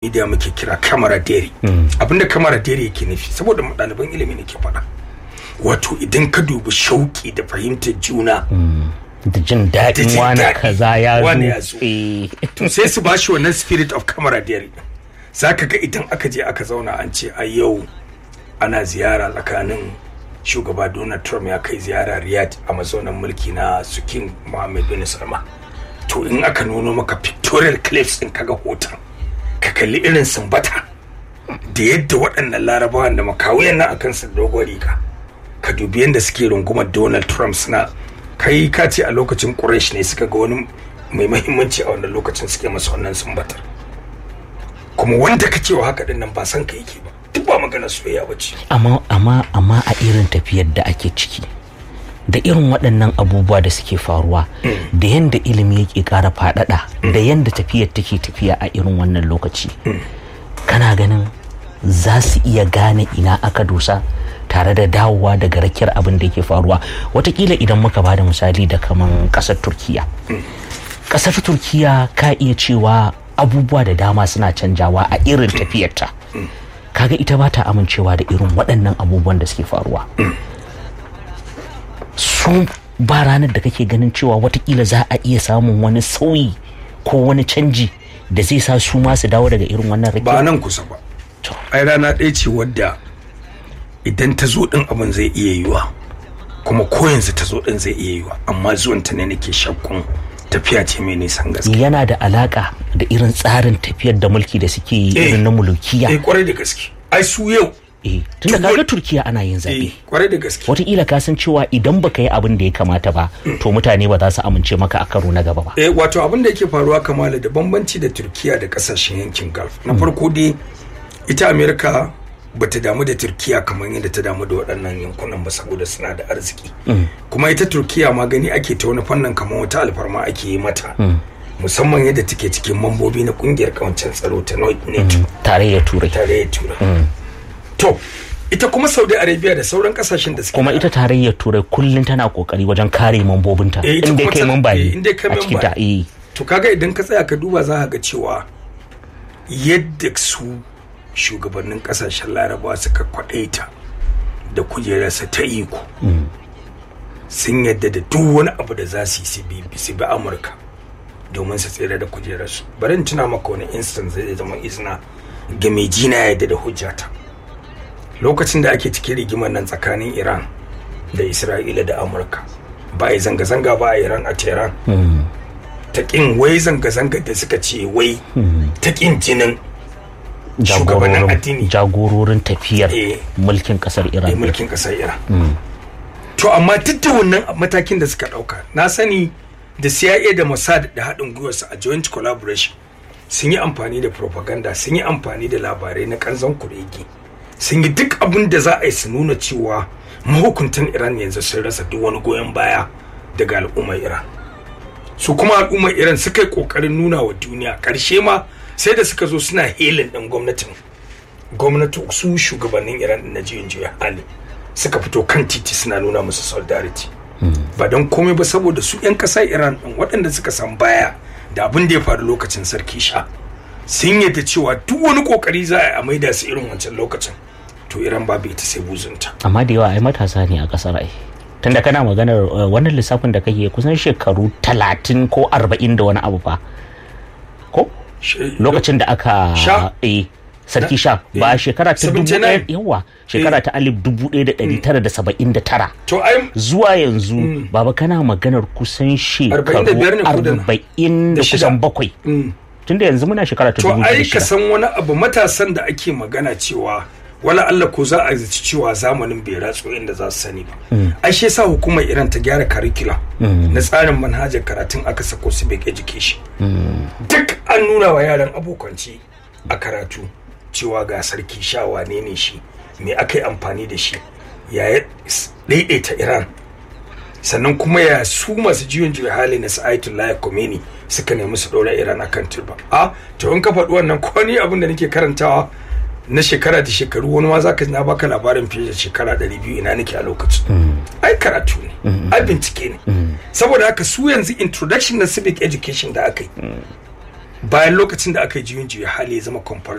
media muke kira camaraderie abinda camaraderie yake nufi saboda mu ɗaliban ilimi ne ke faɗa wato idan ka dubi shauki da fahimtar juna da jin da daɗin jin wani daɗi, kaza ya wane ya zo zo. Eh. to sai su bashi wannan spirit of camaraderie za ka ga idan aka je aka zauna an ce a yau ana ziyara tsakanin shugaba donald trump ya kai ziyara riyadh a mazaunan mulki na su king mohammed bin salman to in aka nuno maka pictorial clips in kaga hoton ka kalli irin sumbata da yadda waɗannan larabawan da makawuyan nan akan su dogon riga ka dubi yadda suke rungumar donald trump suna kai ka ce a lokacin quraish ne suka ga wani mai mahimmanci a wannan lokacin suke masa wannan sumbatar kuma wanda ka cewa haka din nan ba san ka yake ba duk ba magana soyayya ba ce amma amma amma a irin tafiyar da ake ciki da irin waɗannan abubuwa da suke faruwa da yanda ilimi yake ƙara faɗaɗa da yanda tafiyar take tafiya a irin wannan lokaci kana ganin za su iya gane ina aka dosa tare da dawowa daga rakiyar abin da yake faruwa watakila idan muka ba da misali da kaman ƙasar turkiya ƙasar turkiya ka iya cewa abubuwa da dama suna canjawa a irin tafiyarta kaga ita ba ta amincewa da irin waɗannan abubuwan da suke faruwa su ba ranar da kake ganin cewa watakila za a iya samun wani sauyi ko wani canji da zai sa su ma su dawo daga irin wannan rake ba nan kusa ba To. ai rana ɗaya ce wadda idan ta zo ɗin abin zai iya yiwa kuma ko yanzu ta zo ɗin zai iya yiwa amma zuwan ta ne nake shakkun tafiya ce mai nisan gaske yana da alaka da irin tsarin tafiyar da mulki da suke yi Eh. irin na mulukiya eh kwarai da gaske ai su yau eh tunda Duk kaga wani- turkiya ana yin eh zaɓe kwarai da gaske wataƙila ka san cewa idan baka yi abin da ya kamata ba to mutane ba za su amince maka a karo na gaba ba eh wato abin da yake faruwa kamala da bambanci da turkiya da kasashen yankin gulf na farko dai ita amerika bata damu da turkiya kamar yadda ta damu da waɗannan yankunan ba saboda suna da arziki kuma ita turkiya ma gani ake ta wani fannin kamar wata alfarma ake yi mata musamman yadda take cikin mambobi na kungiyar kawancin tsaro ta nato tarayyar turai tarayyar turai to ita kuma saudi arabia da sauran kasashen da suke kuma ita tarayyar turai kullum tana kokari wajen kare mambobinta Eh, ita inda kuma kai ta- mamba eh, ne inda kai a cikin mamba ta eh to kaga idan ka tsaya ka duba za ka ga cewa yadda su shugabannin kasashen larabawa suka kwadaita da kujerarsa ta iko sun yadda da duk wani abu da za su yi su bi su bi amurka domin su tsere da kujerarsu bari in tuna maka wani instance zai zama izina ga mai jina yadda da hujjata lokacin da ake cikin rigimar nan tsakanin iran da isra'ila da amurka ba a yi zanga-zanga ba a iran a tehran ta kin wai zanga-zanga da suka ce wai ta kin jinin shugabannin jagororin addini jagororin tafiyar Eh. mulkin kasar a iran mulkin kasar iran to amma duk da wannan matakin da suka dauka na sani da cia da mossad da haɗin gwiwarsu a joint collaboration sun yi amfani da propaganda sun yi amfani da labarai na kanzon kuregi sun yi duk abin da za a yi su nuna cewa mahukuntan iran yanzu sun rasa duk wani goyon baya daga al'ummar iran su kuma al'ummar iran suka yi kokarin nuna wa duniya karshe ma sai da suka zo suna helin ɗin gwamnatin gwamnati su shugabannin iran na juyin juya hali suka fito kan titi suna nuna musu solidarity ba don komai ba saboda su 'yan ƙasar iran ɗin waɗanda suka san baya da abin da ya faru lokacin sarki sha sun yadda cewa duk wani kokari za a yi a maida su irin wancan lokacin to iran babu ita sai buzunta amma da yawa ai matasa ne a kasar ai tunda kana maganar uh, wannan lissafin da kake kusan shekaru talatin ko arba'in da wani abu fa ko Shi- lokacin da aka Sha? eh sarki sha ba eh, shekara ta dubu 79? ɗaya yawa shekara ta alif dubu ɗaya da ɗari tara da saba'in da tara to ai zuwa yanzu baba kana maganar kusan shekaru 45 ne ko da na? arba'in da Da shida. kusan bakwai mm. tunda yanzu muna shekara ta to dubu ai da ka shida san wani abu matasan da ake magana cewa wala Allah ko za a zaci cewa zamanin bai ratso inda za su sani ba ai shi yasa hukumar Iran ta gyara curriculum na tsarin manhajar karatun aka sako su bai education duk an nuna wa yaran abokanci a karatu cewa ga sarki sha wane ne shi me aka yi amfani da shi ya ya daidaita Iran sannan kuma ya su masu jiwon juya hali na sa'aitullahi Khomeini suka nemi su ɗora Iran akan turba a to in ka faɗi wannan ko ni abin da nake karantawa na shekara da shekaru wani ma za ka na baka labarin fiye da shekara ɗari biyu ina nake a lokacin ai karatu ne ai bincike ne saboda haka su yanzu introduction na civic education da aka yi bayan lokacin da aka yi juyin juya hali ya zama compulsory